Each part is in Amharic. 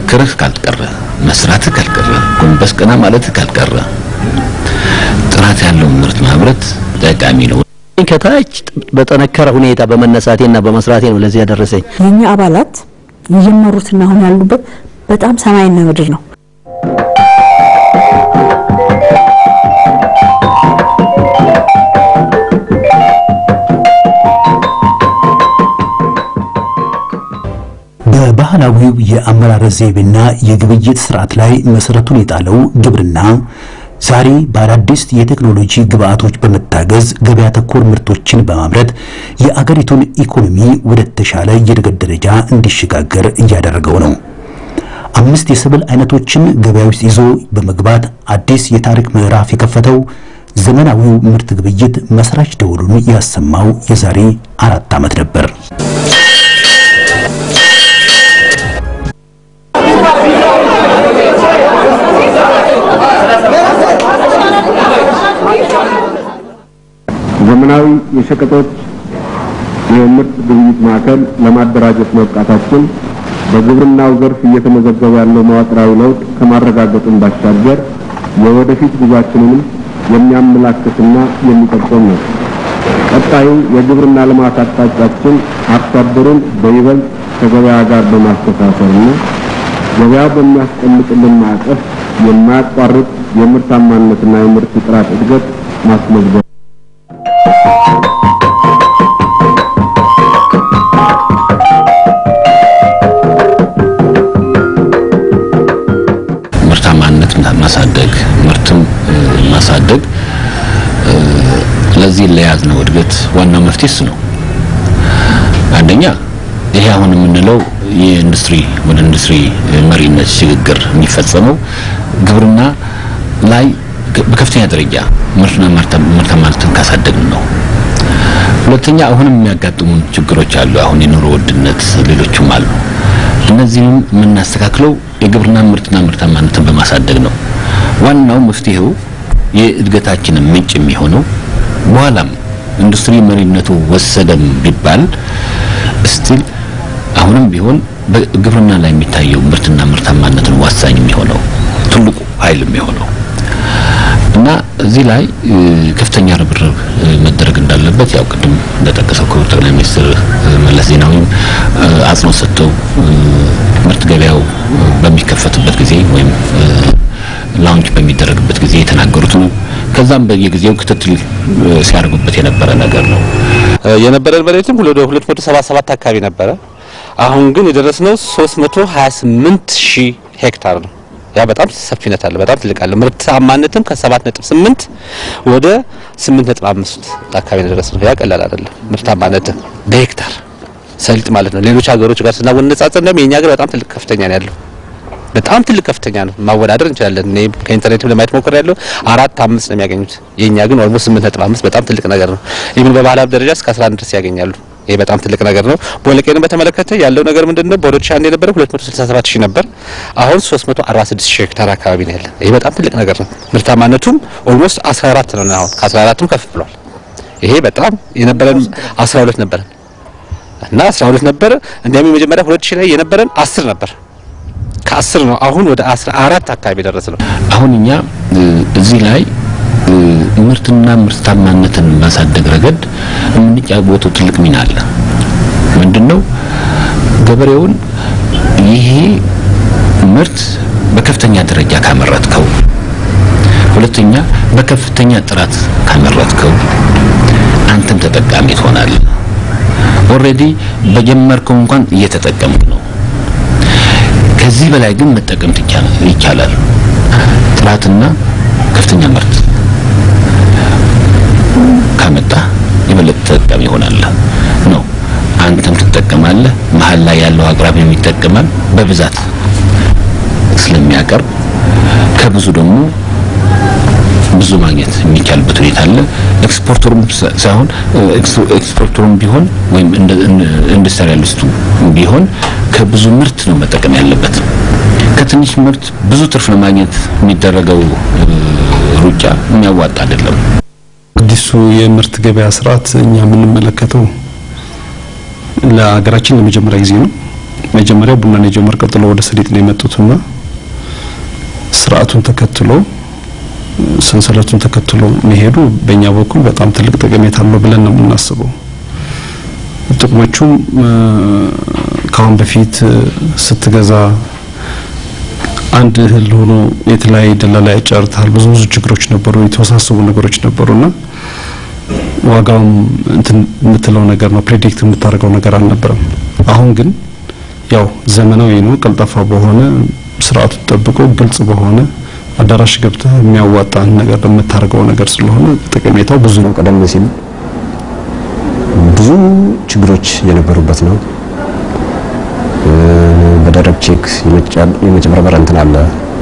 መጠንከርህ ካልቀረ መስራትህ ካልቀረ ጎንበስ ቀና ማለትህ ካልቀረ ጥራት ያለው ምርት ማምረት ጠቃሚ ነው። ከታች በጠነከረ ሁኔታ በመነሳቴና በመስራቴ ነው ለዚህ ያደረሰኝ። የኛ አባላት የጀመሩትና አሁን ያሉበት በጣም ሰማይና ምድር ነው። በባህላዊው የአመራረት ዘይቤና የግብይት ስርዓት ላይ መሰረቱን የጣለው ግብርና ዛሬ በአዳዲስ የቴክኖሎጂ ግብአቶች በመታገዝ ገበያ ተኮር ምርቶችን በማምረት የአገሪቱን ኢኮኖሚ ወደ ተሻለ የእድገት ደረጃ እንዲሸጋገር እያደረገው ነው። አምስት የሰብል አይነቶችን ገበያ ውስጥ ይዞ በመግባት አዲስ የታሪክ ምዕራፍ የከፈተው ዘመናዊው ምርት ግብይት መስራች ደወሉን ያሰማው የዛሬ አራት ዓመት ነበር። ዘመናዊ የሸቀጦች የምርት ግብይት ማዕከል ለማደራጀት መብቃታችን በግብርናው ዘርፍ እየተመዘገበ ያለው መዋቅራዊ ለውጥ ከማረጋገጡን ባሻገር የወደፊት ጉዟችንንም የሚያመላክትና የሚጠቁም ነው። ቀጣዩ የግብርና ልማት አቅጣጫችን አርሶ አደሩን በይበልጥ ከገበያ ጋር በማስተሳሰርና ገበያው በሚያስቀምጥልን ማዕቀፍ የማያቋርጥ የምርታማነትና የምርት ጥራት እድገት ማስመዝገብ ምርታማነት ማሳደግ ምርትም ማሳደግ ለዚህ ለያዝነው እድገት ዋናው መፍትሄ እሱ ነው። አንደኛ ይሄ አሁን የምንለው የኢንዱስትሪ ወደ ኢንዱስትሪ መሪነት ሽግግር የሚፈጸመው ግብርና ላይ በከፍተኛ ደረጃ ምርትና ምርታማነትን ካሳደግን ነው። ሁለተኛ አሁንም የሚያጋጥሙን ችግሮች አሉ። አሁን የኑሮ ውድነት፣ ሌሎችም አሉ። እነዚህም የምናስተካክለው የግብርና ምርትና ምርታማነትን በማሳደግ ነው። ዋናው መፍትሄው የእድገታችንን ምንጭ የሚሆነው በኋላም ኢንዱስትሪ መሪነቱ ወሰደም ቢባል ስቲል አሁንም ቢሆን በግብርና ላይ የሚታየው ምርትና ምርታማነትን ዋሳኝ የሚሆነው ትልቁ ኃይል የሚሆነው እና እዚህ ላይ ከፍተኛ ርብርብ መደረግ እንዳለበት ያው ቅድም እንደጠቀሰው ክቡር ጠቅላይ ሚኒስትር መለስ ዜናዊም አጽንኦት ሰጥተው ምርት ገበያው በሚከፈትበት ጊዜ ወይም ላውንች በሚደረግበት ጊዜ የተናገሩት ነው። ከዛም በየጊዜው ክትትል ሲያደርጉበት የነበረ ነገር ነው። የነበረን መሬትም ወደ 277 አካባቢ ነበረ። አሁን ግን የደረስነው 328 ሺህ ሄክታር ነው። ያ በጣም ሰፊነት አለ፣ በጣም ትልቅ አለ። ምርታማነትም ከ7.8 ወደ 8.5 አካባቢ ነው የደረስነው። ያ ቀላል አይደለም። ምርታማነት በሄክታር ሰልጥ ማለት ነው። ሌሎች ሀገሮች ጋር ስናወነጻጸር ደግሞ የኛ ሀገር በጣም ትልቅ ከፍተኛ ነው ያለው በጣም ትልቅ ከፍተኛ ነው። ማወዳደር እንችላለን። እኔ ከኢንተርኔትም ለማየት ሞክር ያለው አራት አምስት ነው የሚያገኙት። የኛ ግን ኦልሞስት ስምንት ነጥብ አምስት በጣም ትልቅ ነገር ነው። ይህን በባህል ሀብት ደረጃ እስከ 11 ድረስ ያገኛሉ። ይሄ በጣም ትልቅ ነገር ነው። ቦለቄንም በተመለከተ ያለው ነገር ምንድነው? በ2001 የነበረ 267 ሺህ ነበር። አሁን 346 ሺህ ሄክታር አካባቢ ነው ያለን። ይሄ በጣም ትልቅ ነገር ነው። ምርታማነቱም ኦልሞስት 14 ነው። አሁን ከ14ም ከፍ ብሏል። ይሄ በጣም የነበረን 12 ነበረን እና 12 ነበረ። እንዲያውም የመጀመሪያ 2000 ላይ የነበረን 10 ነበር ከአስር ነው አሁን ወደ አስራ አራት አካባቢ ደረስ ነው። አሁን እኛ እዚህ ላይ ምርትና ምርታማነትን ማሳደግ ረገድ የምንጫወተው ትልቅ ሚና አለ። ምንድነው? ገበሬውን ይሄ ምርት በከፍተኛ ደረጃ ካመረትከው፣ ሁለተኛ በከፍተኛ ጥራት ካመረትከው አንተም ተጠቃሚ ትሆናለህ። ኦልሬዲ በጀመርከው እንኳን እየተጠቀምክ ነው። ከዚህ በላይ ግን መጠቀም ይቻላል። ጥራትና ከፍተኛ ምርት ካመጣ የበለጠ ተጠቃሚ ይሆናል ነው። አንተም ትጠቀማለህ፣ መሀል ላይ ያለው አቅራቢም ይጠቀማል። በብዛት ስለሚያቀርብ ከብዙ ደግሞ ብዙ ማግኘት የሚቻልበት ሁኔታ አለ። ኤክስፖርተሩም ሳይሆን ኤክስፖርተሩም ቢሆን ወይም ኢንዱስትሪያሊስቱ ቢሆን ከብዙ ምርት ነው መጠቀም ያለበት። ከትንሽ ምርት ብዙ ትርፍ ለማግኘት የሚደረገው ሩጫ የሚያዋጣ አይደለም። አዲሱ የምርት ገበያ ስርዓት እኛ የምንመለከተው ለሀገራችን ለመጀመሪያ ጊዜ ነው። መጀመሪያ ቡናን የጀመር ቀጥሎ ወደ ሰሊጥ ነው የመጡትና ስርዓቱን ተከትሎ ሰንሰለቱን ተከትሎ መሄዱ በእኛ በኩል በጣም ትልቅ ጠቀሜታ አለው ብለን ነው የምናስበው። ጥቅሞቹም ከአሁን በፊት ስትገዛ አንድ እህል ሆኖ የተለያየ ደላላ ያጫርታል። ብዙ ብዙ ችግሮች ነበሩ፣ የተወሳሰቡ ነገሮች ነበሩና ዋጋውም እንትን የምትለው ነገር ነው ፕሬዲክት የምታደርገው ነገር አልነበረም። አሁን ግን ያው ዘመናዊ ነው፣ ቀልጣፋ በሆነ ስርዓቱ ጠብቆ ግልጽ በሆነ አዳራሽ ገብተህ የሚያዋጣን ነገር የምታደርገው ነገር ስለሆነ ጠቀሜታው ብዙ ነው። ቀደም ሲል ብዙ ችግሮች የነበሩበት ነው። በደረቅ ቼክ የመጨበርበር እንትን አለ።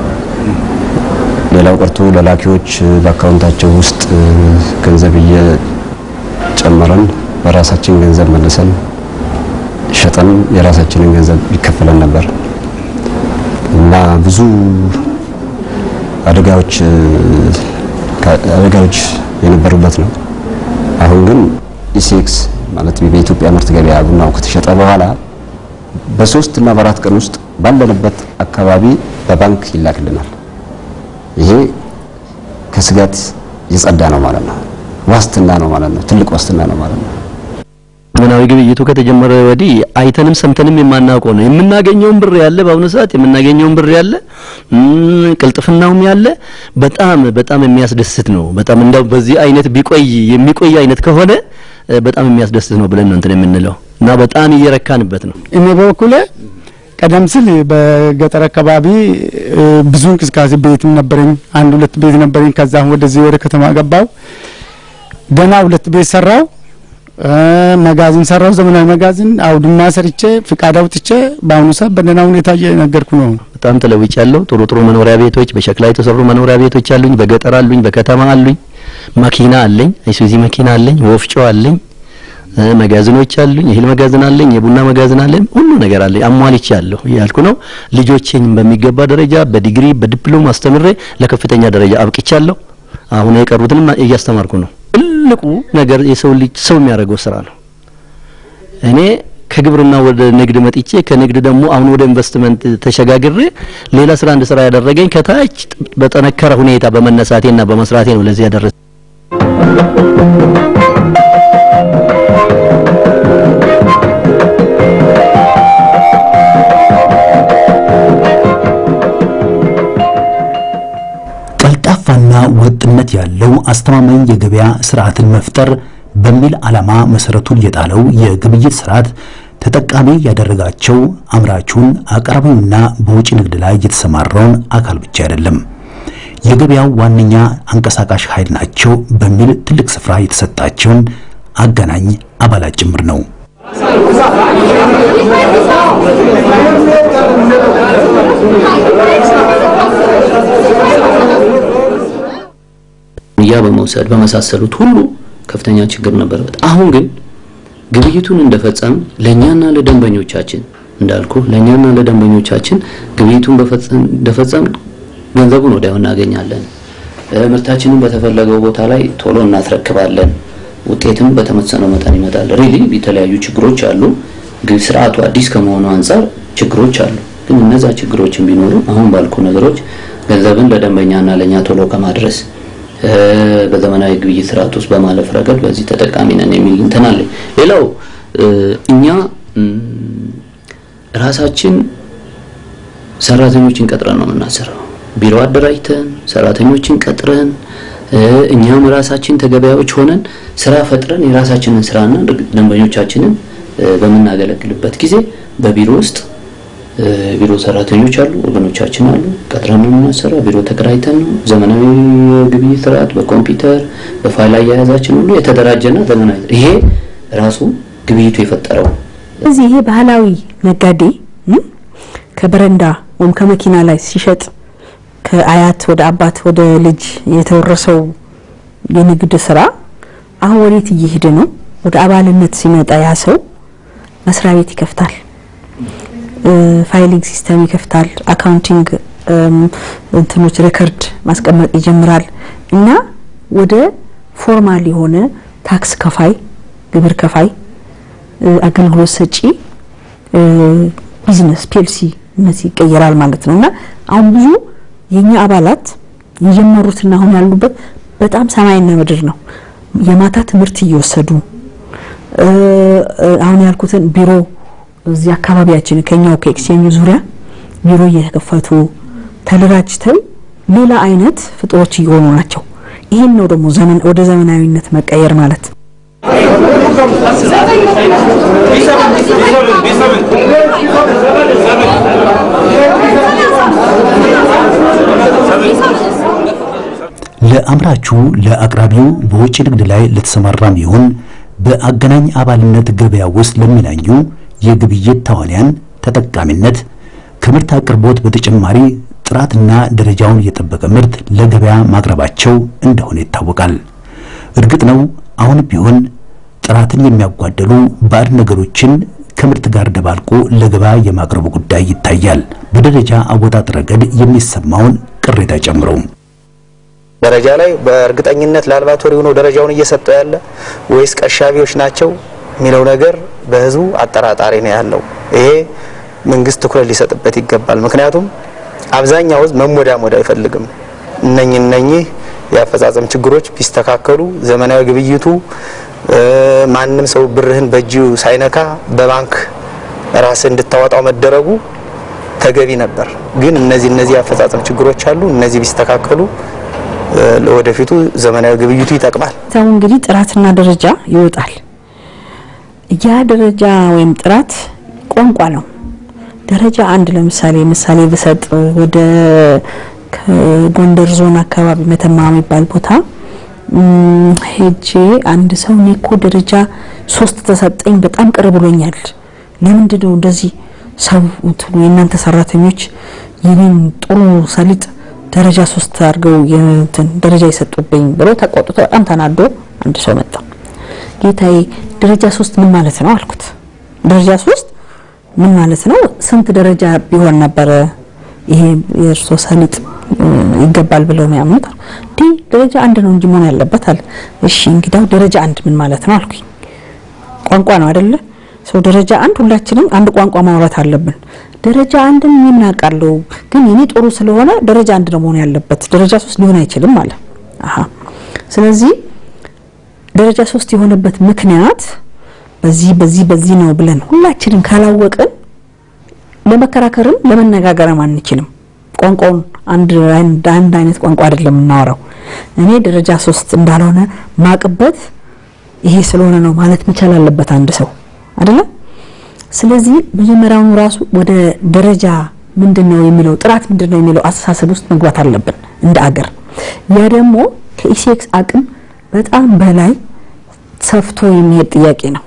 ሌላው ቀርቶ ለላኪዎች በአካውንታቸው ውስጥ ገንዘብ እየጨመረን በራሳችን ገንዘብ መልሰን ሸጠን የራሳችንን ገንዘብ ይከፈለን ነበር እና ብዙ አደጋዎች አደጋዎች የነበሩበት ነው። አሁን ግን ኢሴክስ ማለት በኢትዮጵያ ምርት ገበያ ቡናው ከተሸጠ በኋላ በሶስት እና በአራት ቀን ውስጥ ባለንበት አካባቢ በባንክ ይላክልናል። ይሄ ከስጋት የጸዳ ነው ማለት ነው። ዋስትና ነው ማለት ነው። ትልቅ ዋስትና ነው ማለት ነው። ዘመናዊ ግብይቱ ከተጀመረ ወዲህ አይተንም ሰምተንም የማናውቀው ነው። የምናገኘውን ብር ያለ በአሁኑ ሰዓት የምናገኘውን ብር ያለ ቅልጥፍናውም ያለ በጣም በጣም የሚያስደስት ነው። በጣም እንደው በዚህ አይነት ቢቆይ የሚቆይ አይነት ከሆነ በጣም የሚያስደስት ነው ብለን ነው እንትን የምንለው እና በጣም እየረካንበት ነው። እኔ በበኩሌ ቀደም ሲል በገጠር አካባቢ ብዙ እንቅስቃሴ ቤትም ነበረኝ፣ አንድ ሁለት ቤት ነበረኝ። ከዛ ወደዚህ ወደ ከተማ ገባው። ገና ሁለት ቤት ሰራው፣ መጋዘን ሰራው፣ ዘመናዊ መጋዘን አውድማ ሰርቼ ፍቃድ አውጥቼ በአሁኑ ሰዓት በደህና ሁኔታ እየነገርኩ ነው። በጣም ተለውጫለሁ። ጥሩ ጥሩ መኖሪያ ቤቶች፣ በሸክላ የተሰሩ መኖሪያ ቤቶች አሉኝ፣ በገጠር አሉኝ፣ በከተማ አሉኝ። መኪና አለኝ፣ አይሱዚ መኪና አለኝ፣ ወፍጮ አለኝ፣ መጋዘኖች አሉኝ፣ የእህል መጋዘን አለኝ፣ የቡና መጋዘን አለኝ፣ ሁሉ ነገር አለኝ። አሟልቻለሁ ያልኩ ነው። ልጆቼን በሚገባ ደረጃ በዲግሪ በዲፕሎም አስተምሬ ለከፍተኛ ደረጃ አብቅቻለሁ። አሁን የቀሩትንም እያስተማርኩ ነው። ትልቁ ነገር የሰው ልጅ ሰው የሚያደርገው ስራ ነው። እኔ ከግብርና ወደ ንግድ መጥቼ ከንግድ ደግሞ አሁን ወደ ኢንቨስትመንት ተሸጋግሬ ሌላ ስራ እንድሰራ ያደረገኝ ከታች በጠነከረ ሁኔታ በመነሳቴና በመስራቴ ነው ለዚህ ያደረሰ ቀልጣፋና ወጥነት ያለው አስተማማኝ የገበያ ስርዓትን መፍጠር በሚል ዓላማ መሰረቱን የጣለው የግብይት ስርዓት ተጠቃሚ ያደረጋቸው አምራቹን፣ አቅራቢውና በውጭ ንግድ ላይ የተሰማራውን አካል ብቻ አይደለም፣ የገበያው ዋነኛ አንቀሳቃሽ ኃይል ናቸው በሚል ትልቅ ስፍራ የተሰጣቸውን አገናኝ አባላት ጭምር ነው። ያ በመውሰድ በመሳሰሉት ሁሉ ከፍተኛ ችግር ነበረበት። አሁን ግን ግብይቱን እንደፈጸም ለኛና ለደንበኞቻችን እንዳልኩ ለኛና ለደንበኞቻችን ግብይቱን በፈጸም እንደፈጸም ገንዘቡን ወዲያው እናገኛለን። ምርታችንን በተፈለገው ቦታ ላይ ቶሎ እናስረክባለን። ውጤትም በተመሰነው መጠን ይመጣል። ሪሊ የተለያዩ ችግሮች አሉ። ግን ስርዓቱ አዲስ ከመሆኑ አንጻር ችግሮች አሉ። ግን እነዛ ችግሮችን ቢኖሩ አሁን ባልኩ ነገሮች ገንዘብን ለደንበኛና ለኛ ቶሎ ከማድረስ በዘመናዊ ግብይት ስርዓት ውስጥ በማለፍ ረገድ በዚህ ተጠቃሚ ነን የሚል እንትን አለኝ። ሌላው እኛ ራሳችን ሰራተኞችን ቀጥረን ነው የምናሰራው። ቢሮ አደራጅተን ሰራተኞችን ቀጥረን እኛም ራሳችን ተገበያዎች ሆነን ስራ ፈጥረን የራሳችንን ስራና ደንበኞቻችንን በምናገለግልበት ጊዜ በቢሮ ውስጥ ቢሮ ሰራተኞች አሉ፣ ወገኖቻችን አሉ። ቀጥረን ነው የምናሰራው። ቢሮ ተከራይተን ነው። ዘመናዊ ግብይት ስርዓት በኮምፒውተር በፋይል አያያዛችን ሁሉ የተደራጀና ዘመናዊ ይሄ ራሱ ግብይቱ የፈጠረው እዚህ ይሄ ባህላዊ ነጋዴ ከበረንዳ ወይም ከመኪና ላይ ሲሸጥ ከአያት ወደ አባት ወደ ልጅ የተወረሰው የንግድ ስራ አሁን ወዴት እየሄደ ነው? ወደ አባልነት ሲመጣ ያ ሰው መስሪያ ቤት ይከፍታል፣ ፋይሊንግ ሲስተም ይከፍታል፣ አካውንቲንግ እንትኖች ሬከርድ ማስቀመጥ ይጀምራል እና ወደ ፎርማል የሆነ ታክስ ከፋይ፣ ግብር ከፋይ፣ አገልግሎት ሰጪ ቢዝነስ ፒኤልሲነት ይቀየራል ማለት ነው። እና አሁን ብዙ የኛ አባላት የጀመሩትና አሁን ያሉበት በጣም ሰማይና ምድር ነው። የማታ ትምህርት እየወሰዱ አሁን ያልኩትን ቢሮ እዚህ አካባቢያችን ከኛው ከኤክስቼንጅ ዙሪያ ቢሮ እየተከፈቱ ተደራጅተው ሌላ አይነት ፍጡሮች እየሆኑ ናቸው። ይሄን ነው ደግሞ ዘመን ወደ ዘመናዊነት መቀየር ማለት። ለአምራቹ ለአቅራቢው በውጭ ንግድ ላይ ለተሰማራም ይሁን በአገናኝ አባልነት ገበያ ውስጥ ለሚናኙ የግብይት ተዋንያን ተጠቃሚነት ከምርት አቅርቦት በተጨማሪ ጥራትና ደረጃውን የጠበቀ ምርት ለገበያ ማቅረባቸው እንደሆነ ይታወቃል። እርግጥ ነው አሁን ቢሆን ጥራትን የሚያጓደሉ ባዕድ ነገሮችን ከምርት ጋር ደባልቆ ለገበያ የማቅረቡ ጉዳይ ይታያል። በደረጃ አወጣጥ ረገድ የሚሰማውን ቅሬታ ጨምሮ ደረጃ ላይ በእርግጠኝነት ላልባቶሪ ሆኖ ደረጃውን እየሰጠው ያለ ወይስ ቀሻቢዎች ናቸው የሚለው ነገር በህዝቡ አጠራጣሪ ነው ያለው። ይሄ መንግስት ትኩረት ሊሰጥበት ይገባል። ምክንያቱም አብዛኛው ህዝብ መሞዳሞድ አይፈልግም። እነኚህ እነኚህ የአፈጻጸም ችግሮች ቢስተካከሉ ዘመናዊ ግብይቱ ማንም ሰው ብርህን በእጁ ሳይነካ በባንክ ራስህ እንድታወጣው መደረጉ ተገቢ ነበር። ግን እነዚህ እነዚህ የአፈጻጸም ችግሮች አሉ። እነዚህ ቢስተካከሉ ለወደፊቱ ዘመናዊ ግብይቱ ይጠቅማል። ሰው እንግዲህ ጥራትና ደረጃ ይወጣል። ያ ደረጃ ወይም ጥራት ቋንቋ ነው። ደረጃ አንድ ለምሳሌ ምሳሌ ብሰጥ ወደ ከጎንደር ዞን አካባቢ መተማ የሚባል ቦታ ሄጄ አንድ ሰው እኔ እኮ ደረጃ ሶስት ተሰጠኝ በጣም ቅር ብሎኛል። ለምንድን ነው እንደዚህ ሰው እንትኑ የእናንተ ሰራተኞች የኔን ጥሩ ሰሊጥ ደረጃ ሶስት አድርገው የእንትን ደረጃ የሰጡብኝ ብሎ ተቆጥቶ በጣም ተናዶ አንድ ሰው መጣ። ጌታዬ ደረጃ ሶስት ምን ማለት ነው አልኩት። ደረጃ ሶስት ምን ማለት ነው? ስንት ደረጃ ቢሆን ነበረ ይሄ የእርሶ ሰሊጥ ይገባል ብለው የሚያምኑት? እንዲህ ደረጃ አንድ ነው እንጂ መሆን ያለበት አለ። እሺ እንግዲያው ደረጃ አንድ ምን ማለት ነው አልኩኝ። ቋንቋ ነው አይደለ? ሰው ደረጃ አንድ ሁላችንም አንድ ቋንቋ ማውራት አለብን። ደረጃ አንድን ምን አውቃለሁ፣ ግን የኔ ጥሩ ስለሆነ ደረጃ አንድ ነው መሆን ያለበት፣ ደረጃ ሶስት ሊሆን አይችልም አለ። አሃ ስለዚህ ደረጃ ሶስት የሆነበት ምክንያት በዚህ በዚህ በዚህ ነው ብለን ሁላችንም ካላወቅን ለመከራከርም ለመነጋገርም አንችልም። ቋንቋውን አንድ አንድ አይነት ቋንቋ አይደለም የምናወራው። እኔ ደረጃ ሶስት እንዳልሆነ ማቅበት ይሄ ስለሆነ ነው ማለት መቻል አለበት አንድ ሰው አይደለም። ስለዚህ መጀመሪያውኑ ራሱ ወደ ደረጃ ምንድነው የሚለው ጥራት ምንድነው የሚለው አስተሳሰብ ውስጥ መግባት አለብን እንደ አገር። ያ ደግሞ ከኢሴክስ አቅም በጣም በላይ ሰፍቶ የሚሄድ ጥያቄ ነው።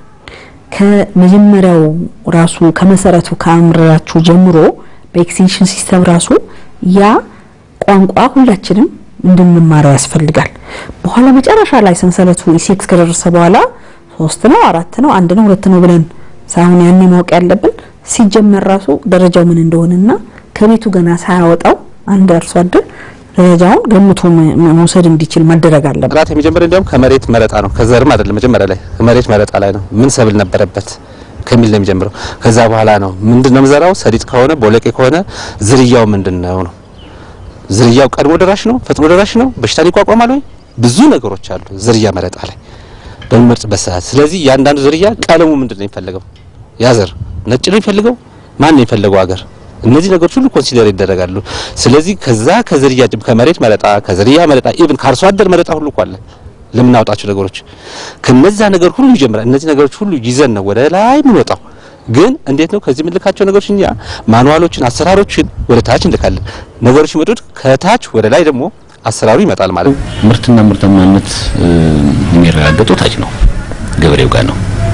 ከመጀመሪያው ራሱ ከመሰረቱ ከአምራቹ ጀምሮ በኤክስቴንሽን ሲስተም ራሱ ያ ቋንቋ ሁላችንም እንድንማረው ያስፈልጋል። በኋላ መጨረሻ ላይ ሰንሰለቱ ኢሴክስ ከደረሰ በኋላ ሶስት ነው አራት ነው አንድ ነው ሁለት ነው ብለን ሳይሆን ያኔ ማወቅ ያለብን ሲጀመር ራሱ ደረጃው ምን እንደሆነና ከቤቱ ገና ሳያወጣው አንድ አርሶ አደር ደረጃውን ገምቶ መውሰድ እንዲችል መደረግ አለበት። ጥራት የሚጀምረው እንዲያውም ከመሬት መረጣ ነው፣ ከዘርም አይደለም። መጀመሪያ ላይ ከመሬት መረጣ ላይ ነው። ምን ሰብል ነበረበት ከሚል ነው የሚጀምረው። ከዛ በኋላ ነው ምንድነው ምዘራው፣ ሰሊጥ ከሆነ ቦለቄ ከሆነ ዝርያው ምንድነው ነው። ዝርያው ቀድሞ ደራሽ ነው፣ ፈጥኖ ደራሽ ነው፣ በሽታን ይቋቋማል ወይ? ብዙ ነገሮች አሉ ዝርያ መረጣ ላይ በሚመርጥበት ሰዓት። ስለዚህ ያንዳንዱ ዝርያ ቀለሙ ምንድነው የሚፈልገው? ያ ዘር ነጭ ነው የሚፈልገው? ማን ነው የሚፈልገው አገር እነዚህ ነገሮች ሁሉ ኮንሲደር ይደረጋሉ። ስለዚህ ከዛ ከዝርያ ከመሬት መረጣ ከዝርያ መረጣ ኢቭን ከአርሶ አደር መረጣ ሁሉ እኮ አለ ለምናወጣቸው ነገሮች ከነዛ ነገር ሁሉ ይጀምራል። እነዚህ ነገሮች ሁሉ ይዘን ነው ወደ ላይ የምንወጣው። ግን እንዴት ነው ከዚህ የምንልካቸው ነገሮች እኛ ማኑዋሎችን፣ አሰራሮችን ወደ ታች እንልካለን። ነገሮች ይመጡት ከታች ወደ ላይ ደግሞ አሰራሩ ይመጣል ማለት ነው። ምርትና ምርታማነት የሚረጋገጠው ታች ነው፣ ገበሬው ጋር ነው።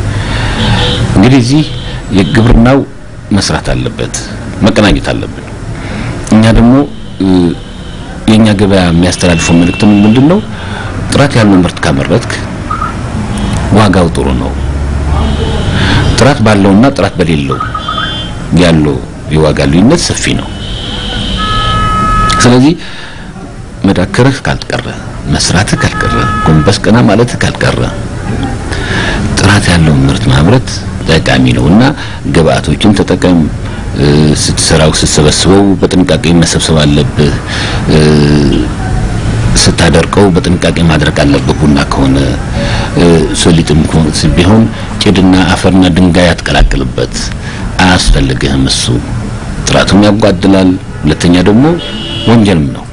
እንግዲህ እዚህ የግብርናው መስራት አለበት፣ መቀናኘት አለብን። እኛ ደግሞ የኛ ገበያ የሚያስተላልፈው መልእክት ምንድን ነው? ጥራት ያለው ምርት ካመረትክ ዋጋው ጥሩ ነው። ጥራት ባለውና ጥራት በሌለው ያለው የዋጋ ልዩነት ሰፊ ነው። ስለዚህ መዳከርህ ካልቀረ፣ መስራትህ ካልቀረ፣ ጎንበስ ቀና ማለትህ ካልቀረ ጥራት ያለው ምርት ማምረት ጠቃሚ ነውና ግብአቶችን ተጠቀም፣ ስትሰራው ስትሰበስበው በጥንቃቄ መሰብሰብ አለብህ። ስታደርቀው በጥንቃቄ ማድረቅ አለብህ። ቡና ከሆነ ሶሊጥም ቢሆን ጭድና አፈርና ድንጋይ አትቀላቅልበት፣ አያስፈልግህም። እሱ ጥራቱም ያጓድላል። ሁለተኛ ደግሞ ወንጀልም ነው።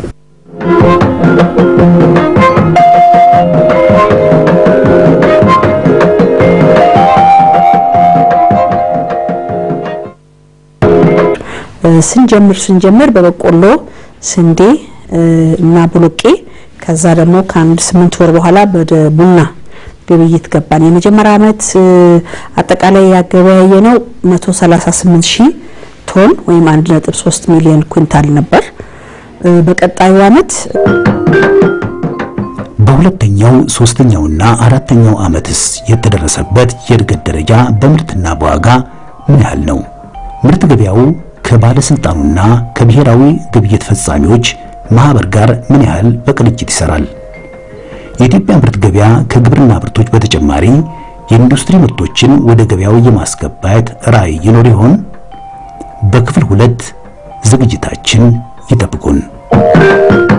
ስንጀምር ስንጀምር በበቆሎ ስንዴ እና ቦሎቄ ከዛ ደግሞ ከአንድ ስምንት ወር በኋላ ወደ ቡና ግብይት ገባን። የመጀመሪያ ዓመት አጠቃላይ ያገበያየ ነው 138 ሺህ ቶን ወይም 1.3 ሚሊዮን ኩንታል ነበር። በቀጣዩ ዓመት በሁለተኛው ሶስተኛውና አራተኛው ዓመትስ የተደረሰበት የእድገት ደረጃ በምርትና በዋጋ ምን ያህል ነው? ምርት ገበያው ከባለስልጣኑና ከብሔራዊ ግብይት ፈጻሚዎች ማህበር ጋር ምን ያህል በቅንጅት ይሰራል? የኢትዮጵያ ምርት ገበያ ከግብርና ምርቶች በተጨማሪ የኢንዱስትሪ ምርቶችን ወደ ገበያው የማስገባት ራዕይ ይኖር ይሆን? በክፍል ሁለት ዝግጅታችን ይጠብቁን።